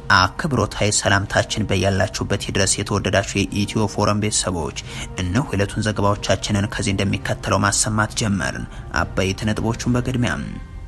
አክብሮታዊ ሰላምታችን በያላችሁበት ድረስ የተወደዳችሁ የኢትዮ ፎረም ቤተሰቦች እነሆ የዕለቱን ዘገባዎቻችንን ከዚህ እንደሚከተለው ማሰማት ጀመርን። አበይት ነጥቦቹን በቅድሚያም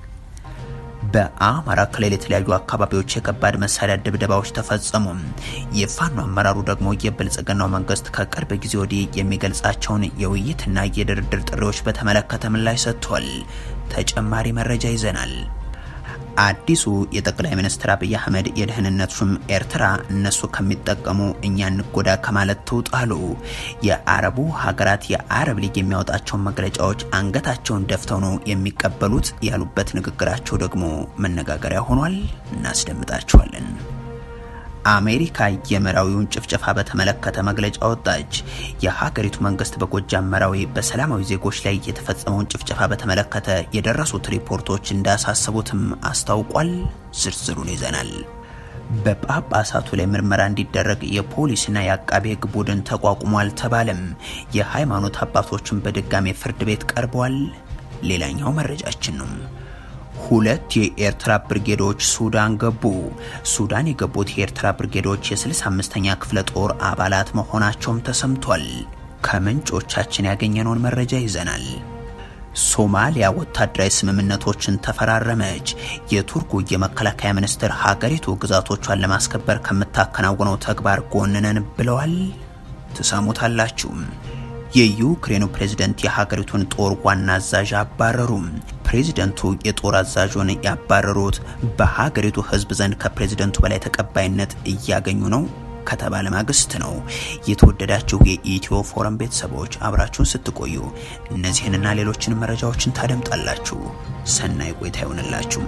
በአማራ ክልል የተለያዩ አካባቢዎች የከባድ መሳሪያ ድብደባዎች ተፈጸሙ። የፋኖ አመራሩ ደግሞ የብልጽግናው መንግስት ከቅርብ ጊዜ ወዲህ የሚገልጻቸውን የውይይትና የድርድር ጥሪዎች በተመለከተ ምላሽ ሰጥቷል። ተጨማሪ መረጃ ይዘናል። አዲሱ የጠቅላይ ሚኒስትር አብይ አህመድ የደህንነት ሹም ኤርትራ እነሱ ከሚጠቀሙ እኛ እንጎዳ ከማለት ትውጣሉ። የአረቡ ሀገራት የአረብ ሊግ የሚያወጣቸውን መግለጫዎች አንገታቸውን ደፍተው ነው የሚቀበሉት ያሉበት ንግግራቸው ደግሞ መነጋገሪያ ሆኗል። እናስደምጣቸዋለን። አሜሪካ የመራዊውን ጭፍጨፋ በተመለከተ መግለጫ ወጣች። የሀገሪቱ መንግስት በጎጃም መራዊ በሰላማዊ ዜጎች ላይ የተፈጸመውን ጭፍጨፋ በተመለከተ የደረሱት ሪፖርቶች እንዳሳሰቡትም አስታውቋል። ዝርዝሩን ይዘናል። በጳጳሳቱ ላይ ምርመራ እንዲደረግ የፖሊስና የአቃቤ ሕግ ቡድን ተቋቁሟል ተባለም። የሃይማኖት አባቶችን በድጋሜ ፍርድ ቤት ቀርበዋል። ሌላኛው መረጃችን ነው። ሁለት የኤርትራ ብርጌዶች ሱዳን ገቡ። ሱዳን የገቡት የኤርትራ ብርጌዶች የ65ኛ ክፍለ ጦር አባላት መሆናቸውም ተሰምቷል። ከምንጮቻችን ያገኘነውን መረጃ ይዘናል። ሶማሊያ ወታደራዊ ስምምነቶችን ተፈራረመች። የቱርኩ የመከላከያ ሚኒስትር ሀገሪቱ ግዛቶቿን ለማስከበር ከምታከናውነው ተግባር ጎንነን ብለዋል። ትሰሙታላችሁ። የዩክሬኑ ፕሬዝደንት የሀገሪቱን ጦር ዋና አዛዥ አባረሩ። ፕሬዝደንቱ የጦር አዛዡን ያባረሩት በሀገሪቱ ሕዝብ ዘንድ ከፕሬዝደንቱ በላይ ተቀባይነት እያገኙ ነው ከተባለ ማግስት ነው። የተወደዳችሁ የኢትዮ ፎረም ቤተሰቦች አብራችሁን ስትቆዩ እነዚህንና ሌሎችን መረጃዎችን ታደምጣላችሁ። ሰናይ ቆይታ ይሆንላችሁ።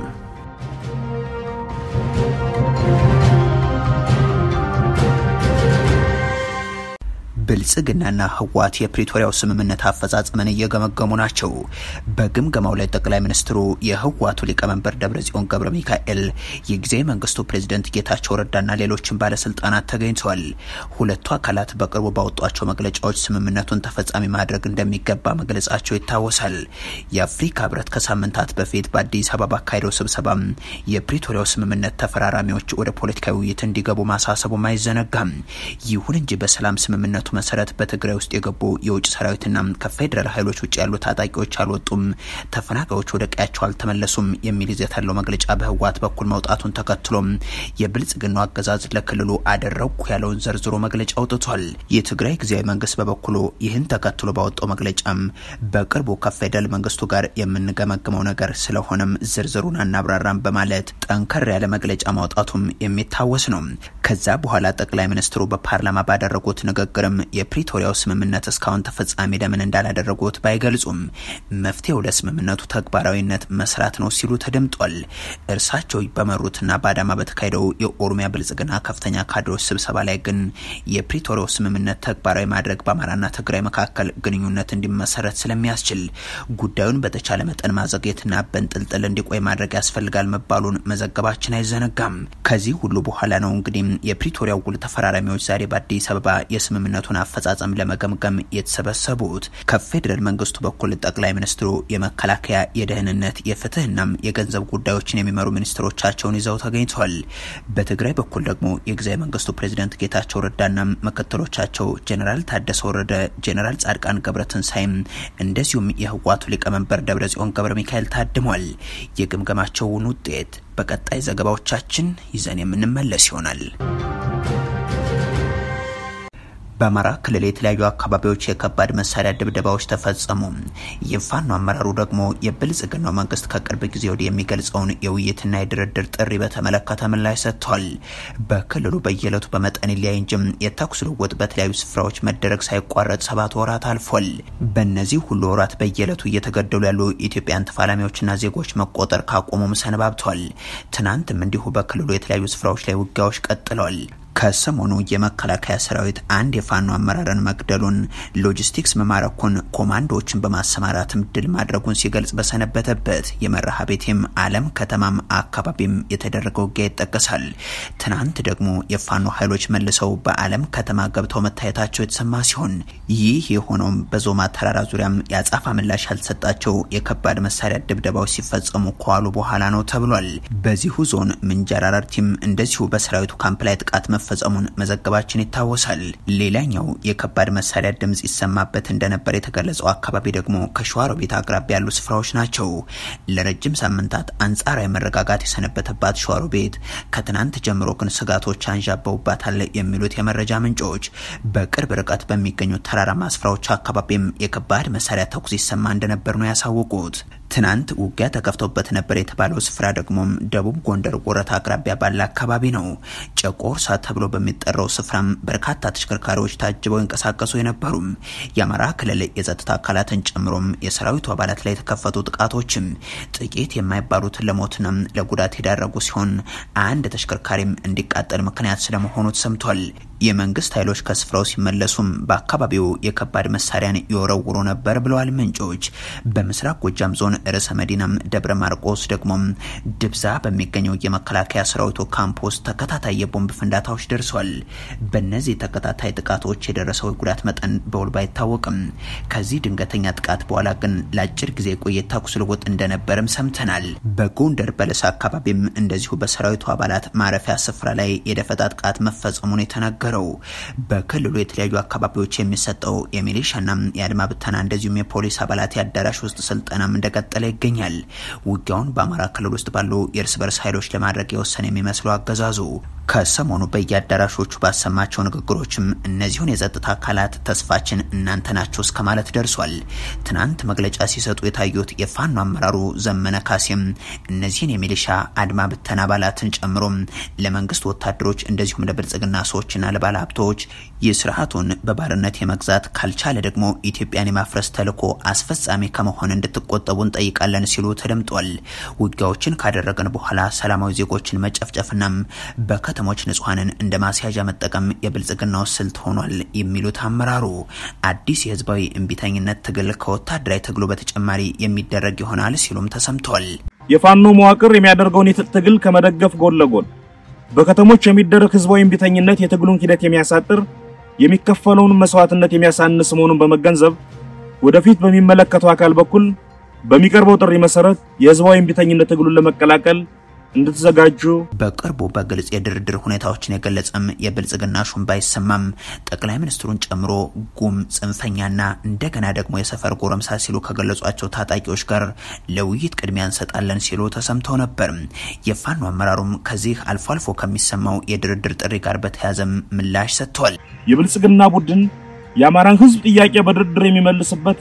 ብልጽግናና ህወሓት የፕሪቶሪያው ስምምነት አፈጻጸምን እየገመገሙ ናቸው። በግምገማው ላይ ጠቅላይ ሚኒስትሩ፣ የህወሓቱ ሊቀመንበር ደብረጽዮን ገብረ ሚካኤል፣ የጊዜያዊ መንግስቱ ፕሬዝደንት ጌታቸው ረዳና ሌሎችን ባለስልጣናት ተገኝተዋል። ሁለቱ አካላት በቅርቡ ባወጧቸው መግለጫዎች ስምምነቱን ተፈጻሚ ማድረግ እንደሚገባ መግለጻቸው ይታወሳል። የአፍሪካ ህብረት ከሳምንታት በፊት በአዲስ አበባ አካሄደው ስብሰባም የፕሪቶሪያው ስምምነት ተፈራራሚዎች ወደ ፖለቲካዊ ውይይት እንዲገቡ ማሳሰቡም አይዘነጋም። ይሁን እንጂ በሰላም ስምምነቱ መሰረት በትግራይ ውስጥ የገቡ የውጭ ሰራዊትና ከፌዴራል ኃይሎች ውጭ ያሉ ታጣቂዎች አልወጡም፣ ተፈናቃዮች ወደ ቀያቸው አልተመለሱም የሚል ይዘት ያለው መግለጫ በህወሓት በኩል መውጣቱን ተከትሎም የብልጽግናው አገዛዝ ለክልሉ አደረግኩ ያለውን ዘርዝሮ መግለጫ አውጥቷል። የትግራይ ጊዜያዊ መንግስት በበኩሉ ይህን ተከትሎ ባወጣው መግለጫም በቅርቡ ከፌዴራል መንግስቱ ጋር የምንገመግመው ነገር ስለሆነም ዝርዝሩን አናብራራም በማለት ጠንከር ያለ መግለጫ ማውጣቱም የሚታወስ ነው። ከዛ በኋላ ጠቅላይ ሚኒስትሩ በፓርላማ ባደረጉት ንግግርም የፕሪቶሪያው ስምምነት እስካሁን ተፈጻሚ ለምን እንዳላደረጉት ባይገልጹም መፍትሄው ለስምምነቱ ተግባራዊነት መስራት ነው ሲሉ ተደምጧል። እርሳቸው በመሩትና በአዳማ በተካሄደው የኦሮሚያ ብልጽግና ከፍተኛ ካድሬዎች ስብሰባ ላይ ግን የፕሪቶሪያው ስምምነት ተግባራዊ ማድረግ በአማራና ትግራይ መካከል ግንኙነት እንዲመሰረት ስለሚያስችል ጉዳዩን በተቻለ መጠን ማዘግየትና በንጥልጥል እንዲቆይ ማድረግ ያስፈልጋል መባሉን መዘገባችን አይዘነጋም። ከዚህ ሁሉ በኋላ ነው እንግዲህ የፕሪቶሪያው ውል ተፈራራሚዎች ዛሬ በአዲስ አበባ የስምምነቱን አፈጻጸም ለመገምገም የተሰበሰቡት። ከፌዴራል መንግስቱ በኩል ጠቅላይ ሚኒስትሩ የመከላከያ፣ የደህንነት፣ የፍትህናም የገንዘብ ጉዳዮችን የሚመሩ ሚኒስትሮቻቸውን ይዘው ተገኝተዋል። በትግራይ በኩል ደግሞ የጊዜያዊ መንግስቱ ፕሬዚደንት ጌታቸው ረዳና ምክትሎቻቸው ጀኔራል ታደሰ ወረደ፣ ጀኔራል ጻድቃን ገብረትንሳይም እንደዚሁም የህወሓቱ ሊቀመንበር ደብረጽዮን ገብረ ሚካኤል ታድሟል። የግምገማቸውን ውጤት በቀጣይ ዘገባዎቻችን ይዘን የምንመለስ ይሆናል። በአማራ ክልል የተለያዩ አካባቢዎች የከባድ መሳሪያ ድብደባዎች ተፈጸሙ። የፋኖ አመራሩ ደግሞ የብልጽግናው መንግስት ከቅርብ ጊዜ ወዲህ የሚገልጸውን የውይይትና የድርድር ጥሪ በተመለከተ ምላሽ ሰጥቷል። በክልሉ በየዕለቱ በመጠን ሊያይ እንጂም የተኩስ ልውውጥ በተለያዩ ስፍራዎች መደረግ ሳይቋረጥ ሰባት ወራት አልፏል። በእነዚህ ሁሉ ወራት በየዕለቱ እየተገደሉ ያሉ ኢትዮጵያን ተፋላሚዎችና ዜጎች መቆጠር ካቆሙም ሰነባብቷል። ትናንትም እንዲሁ በክልሉ የተለያዩ ስፍራዎች ላይ ውጊያዎች ቀጥለዋል። ከሰሞኑ የመከላከያ ሰራዊት አንድ የፋኖ አመራርን መግደሉን፣ ሎጂስቲክስ መማረኩን፣ ኮማንዶዎችን በማሰማራትም ድል ማድረጉን ሲገልጽ በሰነበተበት የመርሃ ቤቴም አለም ከተማም አካባቢም የተደረገው ውጊያ ይጠቀሳል። ትናንት ደግሞ የፋኖ ኃይሎች መልሰው በአለም ከተማ ገብተው መታየታቸው የተሰማ ሲሆን ይህ የሆነውም በዞማ ተራራ ዙሪያም የአጻፋ ምላሽ ያልተሰጣቸው የከባድ መሳሪያ ድብደባዎች ሲፈጸሙ ከዋሉ በኋላ ነው ተብሏል። በዚሁ ዞን ምንጃር አረርቲም እንደዚሁ በሰራዊቱ ካምፕ ላይ ጥቃት መፈጸሙን መዘገባችን ይታወሳል። ሌላኛው የከባድ መሳሪያ ድምጽ ይሰማበት እንደነበር የተገለጸው አካባቢ ደግሞ ከሸዋሮቢት አቅራቢያ ያሉ ስፍራዎች ናቸው። ለረጅም ሳምንታት አንጻራዊ መረጋጋት የሰነበተባት ሸዋሮቢት ከትናንት ጀምሮ ግን ስጋቶች አንዣበውባታል የሚሉት የመረጃ ምንጮች በቅርብ ርቀት በሚገኙ ተራራማ ስፍራዎች አካባቢም የከባድ መሳሪያ ተኩስ ይሰማ እንደነበር ነው ያሳወቁት። ትናንት ውጊያ ተከፍቶበት ነበር የተባለው ስፍራ ደግሞም ደቡብ ጎንደር ወረታ አቅራቢያ ባለ አካባቢ ነው። ጨቆርሳ ተብሎ በሚጠራው ስፍራም በርካታ ተሽከርካሪዎች ታጅበው ይንቀሳቀሱ የነበሩም የአማራ ክልል የጸጥታ አካላትን ጨምሮም የሰራዊቱ አባላት ላይ የተከፈቱ ጥቃቶችም ጥቂት የማይባሉትን ለሞትና ለጉዳት የዳረጉ ሲሆን አንድ ተሽከርካሪም እንዲቃጠል ምክንያት ስለመሆኑ ተሰምቷል። የመንግስት ኃይሎች ከስፍራው ሲመለሱም በአካባቢው የከባድ መሳሪያን ይወረውሩ ነበር ብለዋል ምንጮች። በምስራቅ ጎጃም ዞን ርዕሰ መዲናም ደብረ ማርቆስ ደግሞም ድብዛ በሚገኘው የመከላከያ ሰራዊቱ ካምፕ ውስጥ ተከታታይ የቦምብ ፍንዳታዎች ደርሷል። በእነዚህ ተከታታይ ጥቃቶች የደረሰው የጉዳት መጠን በውል ባይታወቅም ከዚህ ድንገተኛ ጥቃት በኋላ ግን ለአጭር ጊዜ የቆየ ተኩስ ልውውጥ እንደነበርም ሰምተናል። በጎንደር በለሳ አካባቢም እንደዚሁ በሰራዊቱ አባላት ማረፊያ ስፍራ ላይ የደፈጣ ጥቃት መፈጸሙን የተናገረው በክልሉ የተለያዩ አካባቢዎች የሚሰጠው የሚሊሻና የአድማ ብተና እንደዚሁም የፖሊስ አባላት የአዳራሽ ውስጥ ስልጠናም እንደቀጠለ ይገኛል። ውጊያውን በአማራ ክልል ውስጥ ባሉ የእርስ በርስ ኃይሎች ለማድረግ የወሰነ የሚመስለው አገዛዙ ከሰሞኑ በየአዳራሾቹ ባሰማቸው ንግግሮችም እነዚሁን የጸጥታ አካላት ተስፋችን እናንተ ናቸው እስከ ማለት ደርሷል። ትናንት መግለጫ ሲሰጡ የታዩት የፋኖ አመራሩ ዘመነ ካሴም እነዚህን የሚሊሻ አድማ ብተና አባላትን ጨምሮ ለመንግስት ወታደሮች እንደዚሁም ለብልጽግና ሰዎችና ለባለ ሀብቶች የስርዓቱን በባርነት የመግዛት ካልቻለ ደግሞ ኢትዮጵያን የማፍረስ ተልዕኮ አስፈጻሚ ከመሆን እንድትቆጠቡ እንጠይቃለን ሲሉ ተደምጧል። ውጊያዎችን ካደረገን በኋላ ሰላማዊ ዜጎችን መጨፍጨፍናም በከተሞች ንጹሐንን እንደ ማስያዣ መጠቀም የብልጽግናው ስልት ሆኗል የሚሉት አመራሩ አዲስ የህዝባዊ እምቢተኝነት ትግል ከወታደራዊ ትግሉ በተጨማሪ የሚደረግ ይሆናል ሲሉም ተሰምቷል። የፋኖ መዋቅር የሚያደርገውን የትጥቅ ትግል ከመደገፍ ጎን ለጎን በከተሞች የሚደረግ ህዝባዊ እምቢተኝነት የትግሉን ሂደት የሚያሳጥር የሚከፈለውን መስዋዕትነት የሚያሳንስ መሆኑን በመገንዘብ ወደፊት በሚመለከተው አካል በኩል በሚቀርበው ጥሪ መሰረት የህዝባዊ እምቢተኝነት ትግሉን ለመቀላቀል እንድትዘጋጁ በቅርቡ በግልጽ የድርድር ሁኔታዎችን የገለጸም የብልጽግና ሹም ባይሰማም ጠቅላይ ሚኒስትሩን ጨምሮ ጉም ጽንፈኛና እንደገና ደግሞ የሰፈር ጎረምሳ ሲሉ ከገለጿቸው ታጣቂዎች ጋር ለውይይት ቅድሚያ እንሰጣለን ሲሉ ተሰምተው ነበር። የፋኖ አመራሩም ከዚህ አልፎ አልፎ ከሚሰማው የድርድር ጥሪ ጋር በተያያዘም ምላሽ ሰጥተዋል። የብልጽግና ቡድን የአማራን ህዝብ ጥያቄ በድርድር የሚመልስበት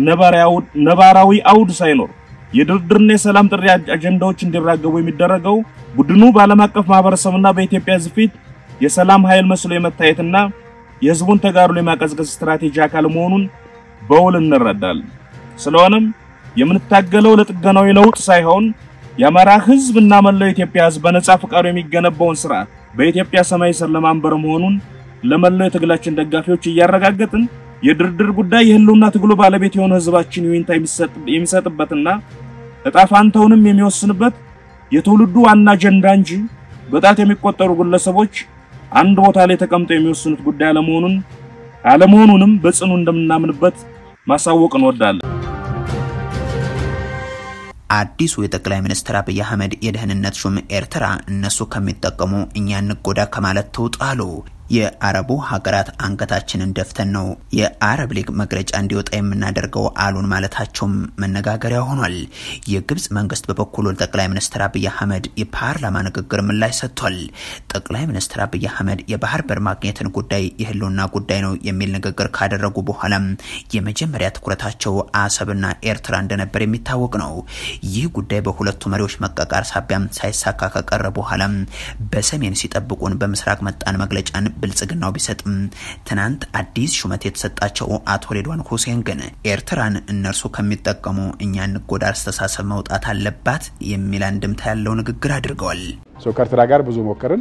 ነባራዊ አውድ ሳይኖር የድርድርና የሰላም ጥሪ አጀንዳዎች እንዲራገቡ የሚደረገው ቡድኑ በዓለም አቀፍ ማህበረሰብና በኢትዮጵያ ህዝብ ፊት የሰላም ኃይል መስሎ የመታየትና የህዝቡን ተጋድሎ የማቀዝቀዝ ስትራቴጂ አካል መሆኑን በውል እንረዳለን። ስለሆነም የምንታገለው ለጥገናዊ ለውጥ ሳይሆን የአማራ ህዝብ እና መላው የኢትዮጵያ ህዝብ በነጻ ፈቃዱ የሚገነባውን ስርዓት በኢትዮጵያ ሰማይ ስር ለማንበር መሆኑን ለመላው የትግላችን ደጋፊዎች እያረጋገጥን የድርድር ጉዳይ የህልውና ትግሉ ባለቤት የሆነ ህዝባችን ይሁንታ የሚሰጥበትና እጣ ፋንታውንም የሚወስንበት የትውልዱ ዋና አጀንዳ እንጂ በጣት የሚቆጠሩ ግለሰቦች አንድ ቦታ ላይ ተቀምጠው የሚወስኑት ጉዳይ አለመሆኑን አለመሆኑንም በጽኑ እንደምናምንበት ማሳወቅ እንወዳለን። አዲሱ የጠቅላይ ሚኒስትር አብይ አህመድ የደህንነት ሹም ኤርትራ እነሱ ከሚጠቀሙ እኛ እንጎዳ ከማለት ትውጣ አሉ። የአረቡ ሀገራት አንገታችንን ደፍተን ነው የአረብ ሊግ መግለጫ እንዲወጣ የምናደርገው አሉን ማለታቸውም መነጋገሪያ ሆኗል። የግብጽ መንግስት በበኩሉ ጠቅላይ ሚኒስትር አብይ አህመድ የፓርላማ ንግግር ምላሽ ሰጥቷል። ጠቅላይ ሚኒስትር አብይ አህመድ የባህር በር ማግኘትን ጉዳይ የህልውና ጉዳይ ነው የሚል ንግግር ካደረጉ በኋላም የመጀመሪያ ትኩረታቸው አሰብና ኤርትራ እንደነበር የሚታወቅ ነው። ይህ ጉዳይ በሁለቱ መሪዎች መቃቃር ሳቢያም ሳይሳካ ከቀረ በኋላም በሰሜን ሲጠብቁን በምስራቅ መጣን መግለጫን ብልጽግናው ቢሰጥም ትናንት አዲስ ሹመት የተሰጣቸው አቶ ሬድዋን ሁሴን ግን ኤርትራን እነርሱ ከሚጠቀሙ እኛ እንጎዳ አስተሳሰብ መውጣት አለባት የሚል አንድምታ ያለው ንግግር አድርገዋል። ከኤርትራ ጋር ብዙ ሞከርን።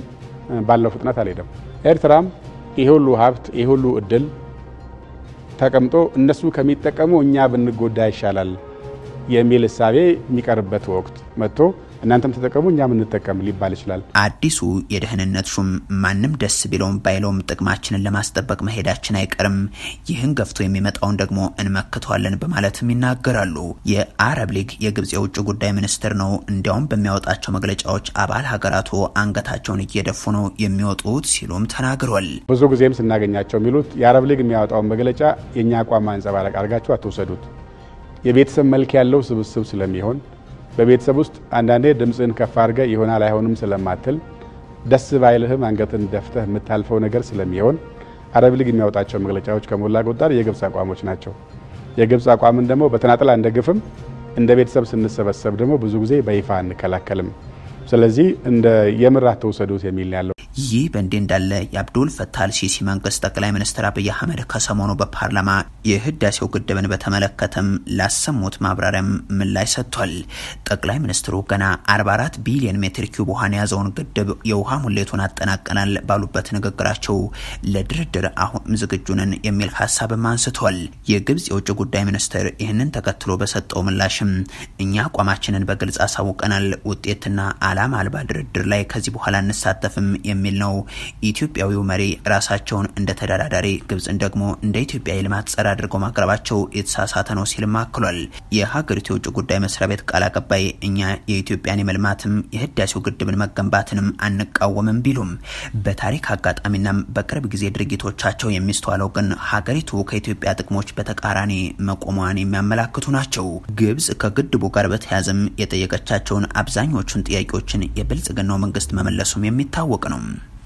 ባለው ፍጥነት አልሄደም። ኤርትራም ይሄ ሁሉ ሀብት ይሄ ሁሉ እድል ተቀምጦ እነሱ ከሚጠቀሙ እኛ ብንጎዳ ይሻላል የሚል እሳቤ የሚቀርበት ወቅት መጥቶ እናንተም ተጠቀሙ እኛም እንጠቀም ሊባል ይችላል። አዲሱ የደህንነት ሹም ማንም ደስ ቢለውም ባይለውም ጥቅማችንን ለማስጠበቅ መሄዳችን አይቀርም፣ ይህን ገፍቶ የሚመጣውን ደግሞ እንመክተዋለን በማለትም ይናገራሉ። የአረብ ሊግ የግብጽ የውጭ ጉዳይ ሚኒስትር ነው። እንዲያውም በሚያወጣቸው መግለጫዎች አባል ሀገራቱ አንገታቸውን እየደፉ ነው የሚወጡት ሲሉም ተናግሯል። ብዙ ጊዜም ስናገኛቸው የሚሉት የአረብ ሊግ የሚያወጣውን መግለጫ የእኛ አቋም ማንጸባረቅ አድርጋችሁ አትወሰዱት፣ የቤተሰብ መልክ ያለው ስብስብ ስለሚሆን በቤተሰብ ውስጥ አንዳንዴ ድምፅን ከፍ አድርገህ ይሆናል አይሆንም ስለማትል ደስ ባይልህም አንገትን ደፍተህ የምታልፈው ነገር ስለሚሆን አረብ ሊግ የሚያወጣቸው መግለጫዎች ከሞላ ጎደል የግብፅ አቋሞች ናቸው። የግብፅ አቋምን ደግሞ በተናጠል አንደግፍም፣ እንደ ቤተሰብ ስንሰበሰብ ደግሞ ብዙ ጊዜ በይፋ አንከላከልም። ስለዚህ እንደ የምር አትውሰዱት የሚል ነው ያለው። ይህ በእንዲህ እንዳለ የአብዱል ፈታህ አልሲሲ መንግስት ጠቅላይ ሚኒስትር አብይ አህመድ ከሰሞኑ በፓርላማ የህዳሴው ግድብን በተመለከተም ላሰሙት ማብራሪያም ምላሽ ሰጥቷል። ጠቅላይ ሚኒስትሩ ገና 44 ቢሊዮን ሜትር ኪዩብ ውሃን የያዘውን ግድብ የውሃ ሙሌቱን አጠናቀናል ባሉበት ንግግራቸው ለድርድር አሁንም ዝግጁ ነን የሚል ሀሳብም አንስተዋል። የግብጽ የውጭ ጉዳይ ሚኒስትር ይህንን ተከትሎ በሰጠው ምላሽም እኛ አቋማችንን በግልጽ አሳውቀናል፣ ውጤትና አላማ አልባ ድርድር ላይ ከዚህ በኋላ እንሳተፍም የሚል ነው። ኢትዮጵያዊው መሪ ራሳቸውን እንደ ተደራዳሪ ግብጽን ደግሞ እንደ ኢትዮጵያ የልማት ጸር አድርገው ማቅረባቸው የተሳሳተ ነው ሲልም አክሏል። የሀገሪቱ የውጭ ጉዳይ መስሪያ ቤት ቃል አቀባይ እኛ የኢትዮጵያን የመልማትም የህዳሴው ግድብን መገንባትንም አንቃወምም ቢሉም በታሪክ አጋጣሚናም በቅርብ ጊዜ ድርጊቶቻቸው የሚስተዋለው ግን ሀገሪቱ ከኢትዮጵያ ጥቅሞች በተቃራኒ መቆሟን የሚያመላክቱ ናቸው። ግብጽ ከግድቡ ጋር በተያያዘም የጠየቀቻቸውን አብዛኞቹን ጥያቄዎችን የብልጽግናው መንግስት መመለሱም የሚታወቅ ነው።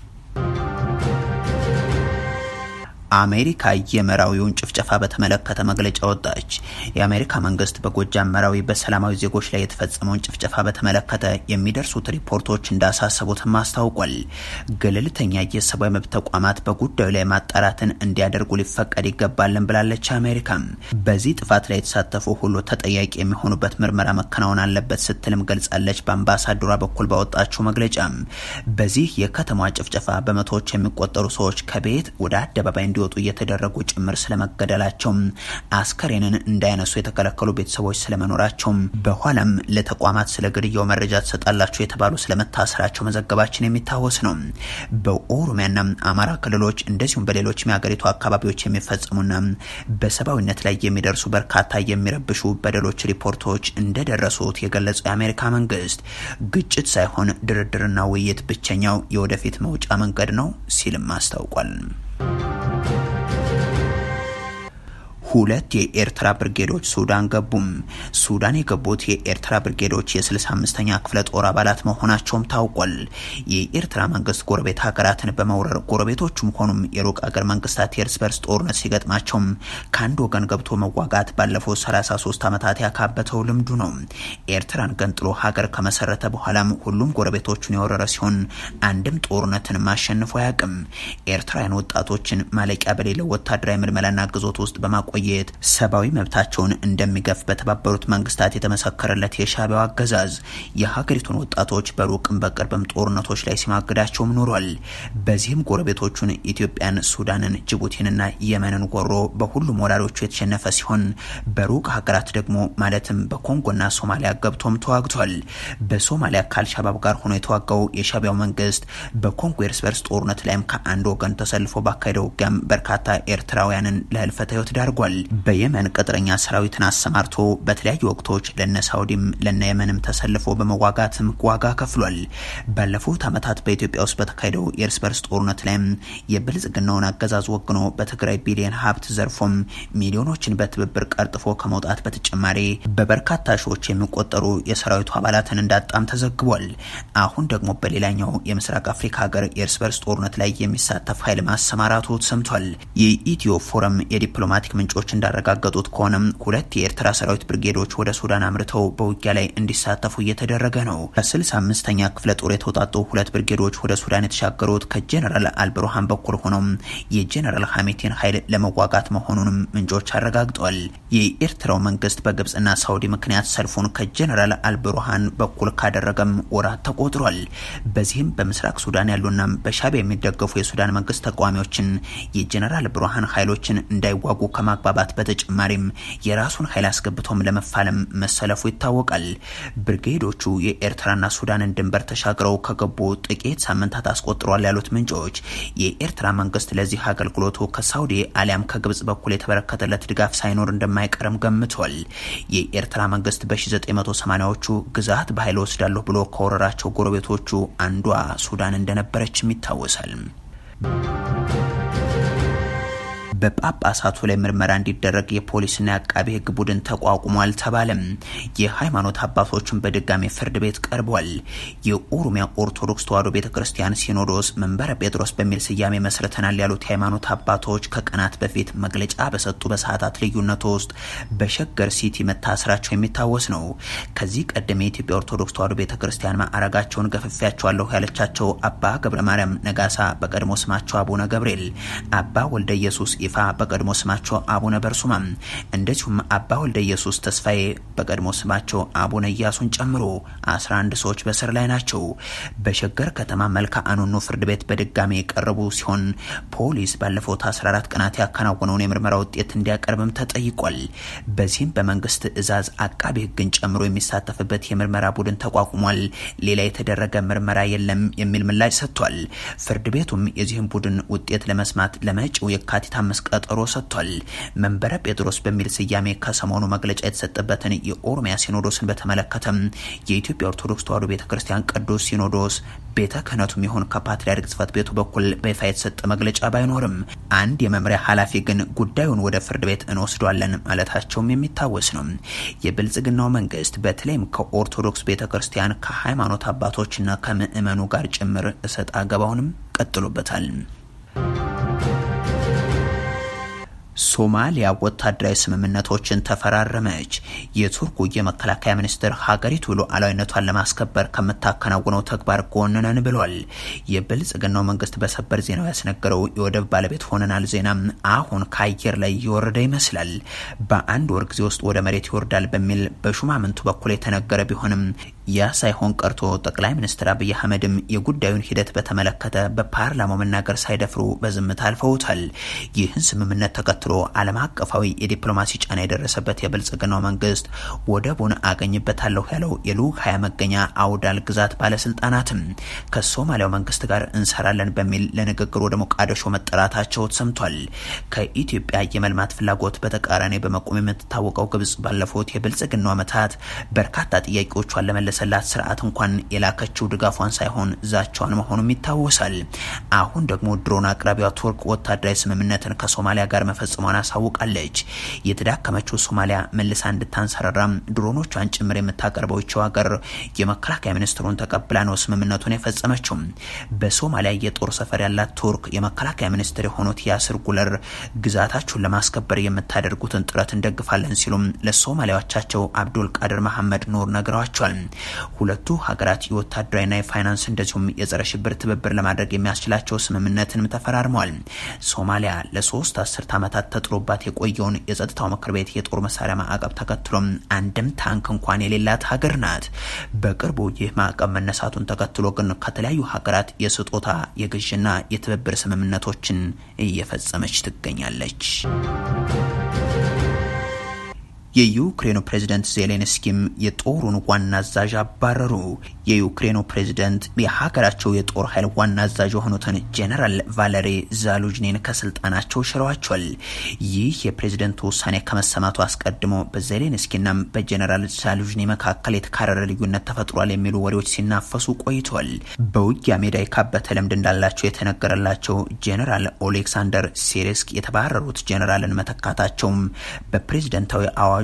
አሜሪካ የመራዊውን ጭፍጨፋ በተመለከተ መግለጫ ወጣች። የአሜሪካ መንግስት በጎጃም መራዊ በሰላማዊ ዜጎች ላይ የተፈጸመውን ጭፍጨፋ በተመለከተ የሚደርሱት ሪፖርቶች እንዳሳሰቡትም አስታውቋል። ገለልተኛ የሰብአዊ መብት ተቋማት በጉዳዩ ላይ ማጣራትን እንዲያደርጉ ሊፈቀድ ይገባልን ብላለች። አሜሪካም በዚህ ጥፋት ላይ የተሳተፉ ሁሉ ተጠያቂ የሚሆኑበት ምርመራ መከናወን አለበት ስትልም ገልጻለች። በአምባሳደሯ በኩል ባወጣችው መግለጫም በዚህ የከተማ ጭፍጨፋ በመቶዎች የሚቆጠሩ ሰዎች ከቤት ወደ አደባባይ እንዲወጡ እየተደረጉ ጭምር ስለመገደላቸው፣ አስከሬንን እንዳያነሱ የተከለከሉ ቤተሰቦች ስለመኖራቸው፣ በኋላም ለተቋማት ስለ ግድያው መረጃ ትሰጣላቸው የተባሉ ስለመታሰራቸው መዘገባችን የሚታወስ ነው። በኦሮሚያና አማራ ክልሎች እንደዚሁም በሌሎች የሀገሪቱ አካባቢዎች የሚፈጸሙና በሰብአዊነት ላይ የሚደርሱ በርካታ የሚረብሹ በደሎች ሪፖርቶች እንደደረሱት የገለጸው የአሜሪካ መንግስት ግጭት ሳይሆን ድርድርና ውይይት ብቸኛው የወደፊት መውጫ መንገድ ነው ሲልም አስታውቋል። ሁለት የኤርትራ ብርጌዶች ሱዳን ገቡም። ሱዳን የገቡት የኤርትራ ብርጌዶች የ65ኛ ክፍለ ጦር አባላት መሆናቸውም ታውቋል። የኤርትራ መንግስት ጎረቤት ሀገራትን በመውረር ጎረቤቶቹም ሆኑም የሩቅ ሀገር መንግስታት የእርስ በርስ ጦርነት ሲገጥማቸውም ከአንድ ወገን ገብቶ መዋጋት ባለፉት 33 ዓመታት ያካበተው ልምዱ ነው። ኤርትራን ገንጥሎ ሀገር ከመሰረተ በኋላም ሁሉም ጎረቤቶቹን የወረረ ሲሆን አንድም ጦርነትን ማሸንፎ አያውቅም። ኤርትራውያን ወጣቶችን ማለቂያ በሌለው ወታደራዊ ምልመላና ግዞት ውስጥ በማቆ የት ሰብአዊ መብታቸውን እንደሚገፍ በተባበሩት መንግስታት የተመሰከረለት የሻዕቢያው አገዛዝ የሀገሪቱን ወጣቶች በሩቅም በቅርብም ጦርነቶች ላይ ሲማግዳቸውም ኖሯል። በዚህም ጎረቤቶቹን ኢትዮጵያን፣ ሱዳንን፣ ጅቡቲንና የመንን ወሮ በሁሉም ወራሪዎቹ የተሸነፈ ሲሆን በሩቅ ሀገራት ደግሞ ማለትም በኮንጎና ሶማሊያ ገብቶም ተዋግቷል። በሶማሊያ ከአልሻባብ ጋር ሆኖ የተዋጋው የሻዕቢያው መንግስት በኮንጎ የእርስ በርስ ጦርነት ላይም ከአንድ ወገን ተሰልፎ ባካሄደው ውጊያም በርካታ ኤርትራውያንን ለህልፈተ ህይወት ዳርጓል። በየመን ቅጥረኛ ሰራዊትን አሰማርቶ በተለያዩ ወቅቶች ለነ ሳውዲም ለነ የመንም ተሰልፎ በመዋጋትም ዋጋ ከፍሏል። ባለፉት ዓመታት በኢትዮጵያ ውስጥ በተካሄደው የእርስ በርስ ጦርነት ላይም የብልጽግናውን አገዛዝ ወግኖ በትግራይ ቢሊዮን ሀብት ዘርፎም ሚሊዮኖችን በትብብር ቀርጥፎ ከመውጣት በተጨማሪ በበርካታ ሺዎች የሚቆጠሩ የሰራዊቱ አባላትን እንዳጣም ተዘግቧል። አሁን ደግሞ በሌላኛው የምስራቅ አፍሪካ ሀገር የእርስ በርስ ጦርነት ላይ የሚሳተፍ ኃይል ማሰማራቱ ሰምቷል። የኢትዮ ፎረም የዲፕሎማቲክ ምንጮች ምንጮች እንዳረጋገጡት ከሆነም ሁለት የኤርትራ ሰራዊት ብርጌዶች ወደ ሱዳን አምርተው በውጊያ ላይ እንዲሳተፉ እየተደረገ ነው። ከስልሳ አምስተኛ ክፍለ ጦር የተውጣጡ ሁለት ብርጌዶች ወደ ሱዳን የተሻገሩት ከጀነራል አልብሩሃን በኩል ሆነው የጀነራል ሐሜቴን ኃይል ለመዋጋት መሆኑንም ምንጮች አረጋግጠዋል። የኤርትራው መንግስት በግብጽና ሳውዲ ምክንያት ሰልፉን ከጀነራል አልብሩሃን በኩል ካደረገም ወራት ተቆጥሯል። በዚህም በምስራቅ ሱዳን ያሉና በሻዕቢያ የሚደገፉ የሱዳን መንግስት ተቃዋሚዎችን የጀነራል ብሩሃን ኃይሎችን እንዳይዋጉ ከማግባባት በተጨማሪም የራሱን ኃይል አስገብቶም ለመፋለም መሰለፉ ይታወቃል። ብርጌዶቹ የኤርትራና ሱዳንን ድንበር ተሻግረው ከገቡ ጥቂት ሳምንታት አስቆጥሯል ያሉት ምንጮች የኤርትራ መንግስት ለዚህ አገልግሎቱ ከሳውዲ አሊያም ከግብጽ በኩል የተበረከተለት ድጋፍ ሳይኖር እንደማይቀርም ገምቷል። የኤርትራ መንግስት በ1980ዎቹ ግዛት በኃይል ወስዳለሁ ብሎ ከወረራቸው ጎረቤቶቹ አንዷ ሱዳን እንደነበረችም ይታወሳል። በጳጳሳቱ ላይ ምርመራ እንዲደረግ የፖሊስና የአቃቤ ሕግ ቡድን ተቋቁሟል ተባለም። የሃይማኖት አባቶችን በድጋሚ ፍርድ ቤት ቀርቧል። የኦሮሚያ ኦርቶዶክስ ተዋሕዶ ቤተ ክርስቲያን ሲኖዶስ መንበረ ጴጥሮስ በሚል ስያሜ መስርተናል ያሉት የሃይማኖት አባቶች ከቀናት በፊት መግለጫ በሰጡ በሰዓታት ልዩነት ውስጥ በሸገር ሲቲ መታሰራቸው የሚታወስ ነው። ከዚህ ቀደም የኢትዮጵያ ኦርቶዶክስ ተዋሕዶ ቤተ ክርስቲያን ማዕረጋቸውን ገፍፊያቸዋለሁ ያለቻቸው አባ ገብረ ማርያም ነጋሳ በቀድሞ ስማቸው አቡነ ገብርኤል፣ አባ ወልደ ኢየሱስ ይፋ በቀድሞ ስማቸው አቡነ በርሱማ እንደዚሁም አባ ወልደ ኢየሱስ ተስፋዬ በቀድሞ ስማቸው አቡነ ኢያሱን ጨምሮ 11 ሰዎች በስር ላይ ናቸው። በሸገር ከተማ መልካ አኑኑ ፍርድ ቤት በድጋሚ የቀረቡ ሲሆን ፖሊስ ባለፉት 14 ቀናት ያከናወነውን የምርመራ ውጤት እንዲያቀርብም ተጠይቋል። በዚህም በመንግስት ትዕዛዝ አቃቤ ሕግን ጨምሮ የሚሳተፍበት የምርመራ ቡድን ተቋቁሟል። ሌላ የተደረገ ምርመራ የለም የሚል ምላሽ ሰጥቷል። ፍርድ ቤቱም የዚህም ቡድን ውጤት ለመስማት ለመጪው የካቲት አምስት ቀጠሮ ሰጥቷል። መንበረ ጴጥሮስ በሚል ስያሜ ከሰሞኑ መግለጫ የተሰጠበትን የኦሮሚያ ሲኖዶስን በተመለከተም የኢትዮጵያ ኦርቶዶክስ ተዋሕዶ ቤተ ክርስቲያን ቅዱስ ሲኖዶስ ቤተ ክህነቱም ይሁን ከፓትርያርክ ጽሕፈት ቤቱ በኩል በይፋ የተሰጠ መግለጫ ባይኖርም አንድ የመምሪያ ኃላፊ ግን ጉዳዩን ወደ ፍርድ ቤት እንወስዷለን ማለታቸውም የሚታወስ ነው። የብልጽግናው መንግስት በተለይም ከኦርቶዶክስ ቤተ ክርስቲያን ከሃይማኖት አባቶችና ከምዕመኑ ጋር ጭምር እሰጥ አገባውንም ቀጥሎበታል። ሶማሊያ ወታደራዊ ስምምነቶችን ተፈራረመች። የቱርኩ የመከላከያ ሚኒስትር ሀገሪቱ ሉዓላዊነቷን ለማስከበር ከምታከናውነው ተግባር ጎን ነን ብሏል። የብልጽግናው መንግስት በሰበር ዜናው ያስነገረው የወደብ ባለቤት ሆነናል ዜና አሁን ከአየር ላይ እየወረደ ይመስላል። በአንድ ወር ጊዜ ውስጥ ወደ መሬት ይወርዳል በሚል በሹማምንቱ በኩል የተነገረ ቢሆንም ያ ሳይሆን ቀርቶ ጠቅላይ ሚኒስትር አብይ አህመድም የጉዳዩን ሂደት በተመለከተ በፓርላማው መናገር ሳይደፍሩ በዝምታ አልፈውታል። ይህን ስምምነት ተከትሎ ዓለም አቀፋዊ የዲፕሎማሲ ጫና የደረሰበት የብልጽግናው መንግስት ወደቡን አገኝበታለሁ ያለው የልዑክ ሀያ መገኛ አውዳል ግዛት ባለስልጣናትም ከሶማሊያው መንግስት ጋር እንሰራለን በሚል ለንግግር ወደ ሞቃዲሾ መጠራታቸው ተሰምቷል። ከኢትዮጵያ የመልማት ፍላጎት በተቃራኒ በመቆም የምትታወቀው ግብጽ ባለፉት የብልጽግናው ዓመታት በርካታ ጥያቄዎቿን ለመለሰላት ስርዓት እንኳን የላከችው ድጋፏን ሳይሆን ዛቻዋን መሆኑም ይታወሳል። አሁን ደግሞ ድሮን አቅራቢዋ ቱርክ ወታደራዊ ስምምነትን ከሶማሊያ ጋር መፈጸሟን አሳውቃለች። የተዳከመችው ሶማሊያ መልሳ እንድታንሰራራም ድሮኖቿን ጭምር የምታቀርበው ይችው ሀገር የመከላከያ ሚኒስትሩን ተቀብላ ነው ስምምነቱን የፈጸመችው። በሶማሊያ የጦር ሰፈር ያላት ቱርክ የመከላከያ ሚኒስትር የሆኑት ያስር ጉለር ግዛታችሁን ለማስከበር የምታደርጉትን ጥረት እንደግፋለን ሲሉም ለሶማሊያዎቻቸው አብዱል ቃድር መሐመድ ኑር ነግረዋቸዋል። ሁለቱ ሀገራት የወታደራዊና የፋይናንስ እንደዚሁም የጸረ ሽብር ትብብር ለማድረግ የሚያስችላቸው ስምምነትንም ተፈራርመዋል። ሶማሊያ ለሶስት አስርት ዓመታት ተጥሎባት የቆየውን የጸጥታው ምክር ቤት የጦር መሳሪያ ማዕቀብ ተከትሎም አንድም ታንክ እንኳን የሌላት ሀገር ናት። በቅርቡ ይህ ማዕቀብ መነሳቱን ተከትሎ ግን ከተለያዩ ሀገራት የስጦታ የግዥና የትብብር ስምምነቶችን እየፈጸመች ትገኛለች። የዩክሬኑ ፕሬዝደንት ዜሌንስኪም የጦሩን ዋና አዛዥ አባረሩ። የዩክሬኑ ፕሬዝደንት የሀገራቸው የጦር ኃይል ዋና አዛዥ የሆኑትን ጄኔራል ቫለሪ ዛሉጅኒን ከስልጣናቸው ሽረዋቸዋል። ይህ የፕሬዝደንቱ ውሳኔ ከመሰማቱ አስቀድሞ በዜሌንስኪና በጄኔራል ዛሉጅኒ መካከል የተካረረ ልዩነት ተፈጥሯል የሚሉ ወሬዎች ሲናፈሱ ቆይተዋል። በውጊያ ሜዳ የካበተ ልምድ እንዳላቸው የተነገረላቸው ጄኔራል ኦሌክሳንደር ሴሬስክ የተባረሩት ጄኔራልን መተካታቸውም በፕሬዝደንታዊ አዋጁ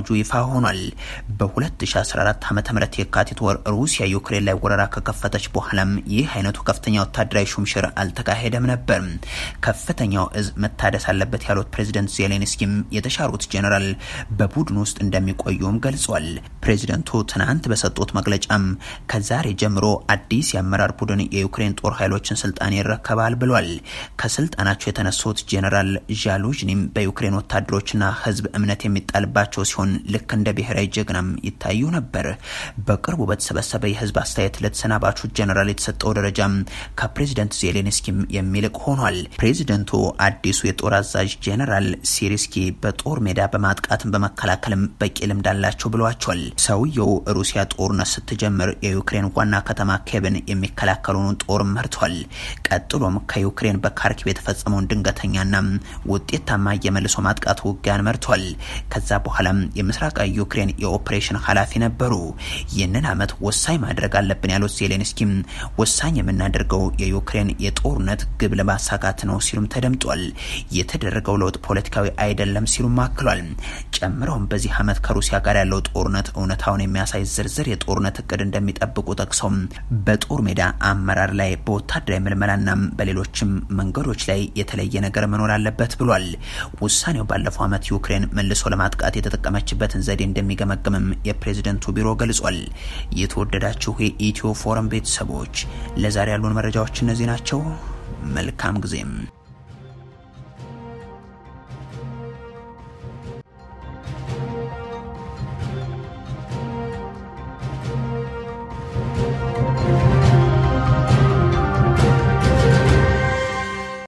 አዋጁ ይፋ ሆኗል። በ2014 ዓ ም የካቲት ወር ሩሲያ ዩክሬን ላይ ወረራ ከከፈተች በኋላም ይህ አይነቱ ከፍተኛ ወታደራዊ ሹምሽር አልተካሄደም ነበር። ከፍተኛው እዝ መታደስ አለበት ያሉት ፕሬዚደንት ዜሌንስኪም የተሻሩት ጄኔራል በቡድን ውስጥ እንደሚቆዩም ገልጿል። ፕሬዚደንቱ ትናንት በሰጡት መግለጫም ከዛሬ ጀምሮ አዲስ የአመራር ቡድን የዩክሬን ጦር ኃይሎችን ስልጣን ይረከባል ብሏል። ከስልጣናቸው የተነሱት ጄኔራል ዣሉዥኒም በዩክሬን ወታደሮችና ሕዝብ እምነት የሚጣልባቸው ሲሆን ልክ እንደ ብሔራዊ ጀግናም ይታዩ ነበር። በቅርቡ በተሰበሰበ የህዝብ አስተያየት ለተሰናባቹ ጄኔራል የተሰጠው ደረጃም ከፕሬዚደንት ዜሌንስኪም የሚልቅ ሆኗል። ፕሬዚደንቱ አዲሱ የጦር አዛዥ ጄኔራል ሲሪስኪ በጦር ሜዳ በማጥቃትም በመከላከልም በቂ ልምድ አላቸው ብለዋቸዋል። ሰውየው ሩሲያ ጦርነት ስትጀምር የዩክሬን ዋና ከተማ ኬብን የሚከላከሉን ጦር መርቷል። ቀጥሎም ከዩክሬን በካርኪቭ የተፈጸመውን ድንገተኛና ውጤታማ የመልሶ ማጥቃት ውጊያን መርቷል። ከዛ በኋላም የምስራቃዊ ዩክሬን የኦፕሬሽን ኃላፊ ነበሩ። ይህንን ዓመት ወሳኝ ማድረግ አለብን ያሉት ዜሌንስኪም ወሳኝ የምናደርገው የዩክሬን የጦርነት ግብ ለማሳካት ነው ሲሉም ተደምጧል። የተደረገው ለውጥ ፖለቲካዊ አይደለም ሲሉም አክሏል። ጨምረውም በዚህ ዓመት ከሩሲያ ጋር ያለው ጦርነት እውነታውን የሚያሳይ ዝርዝር የጦርነት እቅድ እንደሚጠብቁ ጠቅሰው በጦር ሜዳ አመራር ላይ በወታደራዊ ምልመላና በሌሎችም መንገዶች ላይ የተለየ ነገር መኖር አለበት ብሏል። ውሳኔው ባለፈው ዓመት ዩክሬን መልሶ ለማጥቃት የተጠቀመችበትን ዘዴ እንደሚገመግምም የፕሬዝደንቱ ቢሮ ገልጿል። የተወደዳችሁ የኢትዮ ፎረም ቤተሰቦች ለዛሬ ያሉን መረጃዎች እነዚህ ናቸው። መልካም ጊዜም